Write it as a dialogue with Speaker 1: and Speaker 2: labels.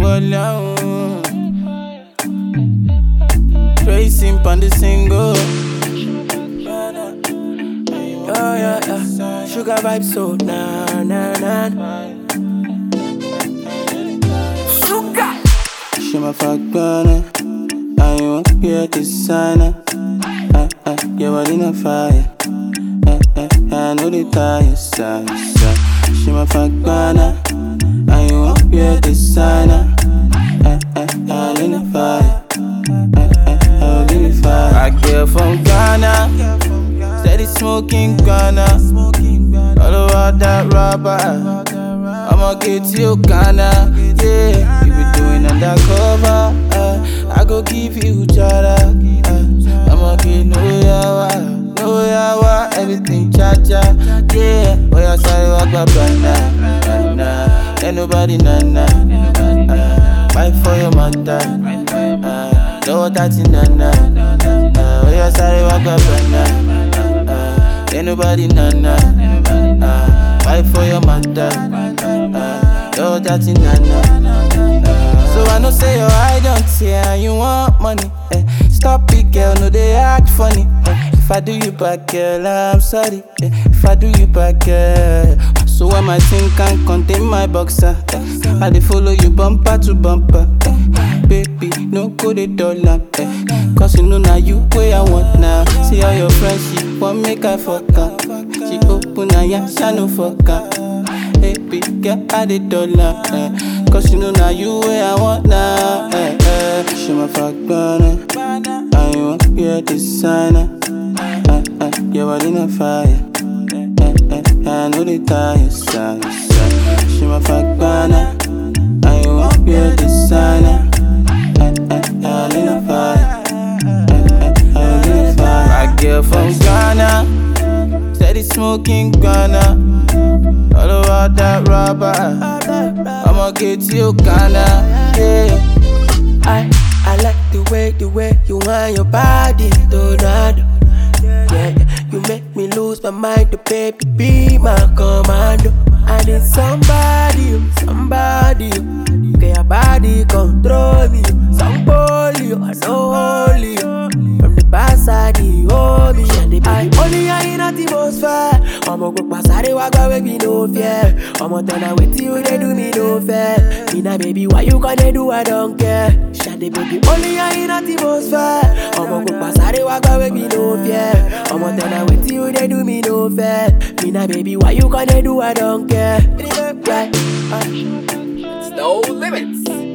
Speaker 1: wọlé àwọn. Racing pon the single.
Speaker 2: Oh yeah, yeah. Sugar vibes so na na na. Sugar.
Speaker 1: She my fuck burner. I want be designer. Uh, uh, your body on fire. Uh, uh, I know the tire side, side. She my fuck burner. I want be designer. Uh, uh, I need the fire. Uh, uh, I need the fire. I get from Ghana. Steady smoking Ghana. All over that rubber. I'ma get you Ghana. Yeah, you be doing undercover. Uh, I go give you jara. Uh, I'ma get no yawa, no yawa, everything cha cha. Yeah, oh yeah, sorry, walk my banana, banana. Ain't nobody nana. Uh, fight for your mother. Uh, no that's nana. Uh, oh yeah, sorry, walk my banana. Uh, ain't nobody nana. Uh, fight for your mother. Uh, no that's nana. Uh, so I know say your eye don't tear and you want money. Eh. Stop it, girl, no they act funny. Eh. If I do you back, girl, I'm sorry. Eh. If I do you back, girl. So when my thing can't contain my boxer, eh. I dey follow you bumper to bumper. Eh. Baby, no go the dollar. Eh. Cause you know now you way I want now. See all your friends, she want make I fuck her. She open her, yeah, she no fuck her. Baby, get out the dollar. Eh. Cause you know now you where I want now. Eh, eh. She my fuck burner. I want be a designer. Eh, eh. Your body on fire. Eh, eh. I know the tire side, side. She my fuck burner. I want be a designer. Eh, eh. I need a fire. Eh, eh. I need a fire. I girl from Ghana. Steady smoking Ghana. All over that rubber. I'ma get you Ghana. Yeah.
Speaker 2: I I like the way the way you want your body, Donado. Yeah, yeah. You make me lose my mind, the baby be my commando. I need somebody, somebody. Get your body control me, some polio, I know holy. From the backside, the hold me, and the baby only I in atmosphere. I'ma go pass out the wagwa with me no fear. I'ma turn out with you, they do me no fair. Me na baby, why you gonna do? I don't care. Shady baby, only I in atmosphere. I'ma go pass out the wagwa with me no fear. I'ma turn out with you, they do me no fair. Me na baby, why you gonna do? I don't care. Yeah.
Speaker 3: No limits.